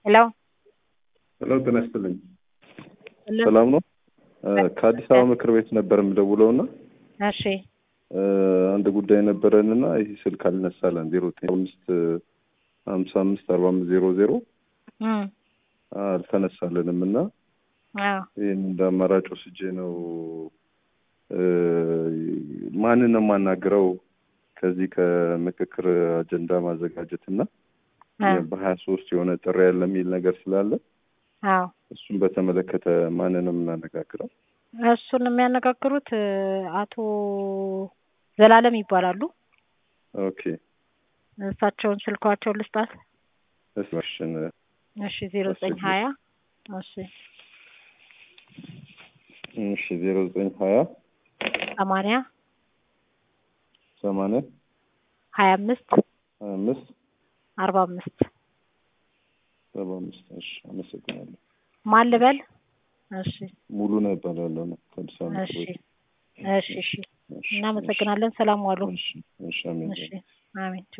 ሄሎ ሄሎ ጤና ይስጥልኝ። ሄሎ ሰላም ነው? ከአዲስ አበባ ምክር ቤት ነበር የምደውለው እና እሺ አንድ ጉዳይ ነበረን እና ይህ ስልክ አልነሳለን ዜሮ ዘጠኝ አምስት ሀምሳ አምስት አርባ አምስት ዜሮ ዜሮ እም አልተነሳልንም እና አዎ ይህን እንደ አማራጭ ወስጄ ነው ማንን ነው የማናግረው ከዚህ ከምክክር አጀንዳ ማዘጋጀት እና አዎ በሀያ ሶስት የሆነ ጥሪ ያለ የሚል ነገር ስላለ አዎ እሱን በተመለከተ ማንን ነው የምናነጋግረው? እሱን የሚያነጋግሩት አቶ ዘላለም ይባላሉ። ኦኬ እሳቸውን ስልኳቸውን ልስጣት። እስማሽን እሺ ዜሮ ዘጠኝ ሀያ እሺ እሺ ዜሮ ዘጠኝ ሀያ ሰማንያ ሰማንያ ሀያ አምስት ሀያ አምስት አርባ አምስት ሰባ አምስት እሺ አመሰግናለሁ። ማን ልበል? እሺ ሙሉ ነው እባላለሁ ነው ከአዲስ አበባ ምክር እሺ ቤት። እሺ እሺ እሺ፣ እናመሰግናለን። ሰላም ዋሉ። እሺ እሺ አሜን። እሺ አሜን።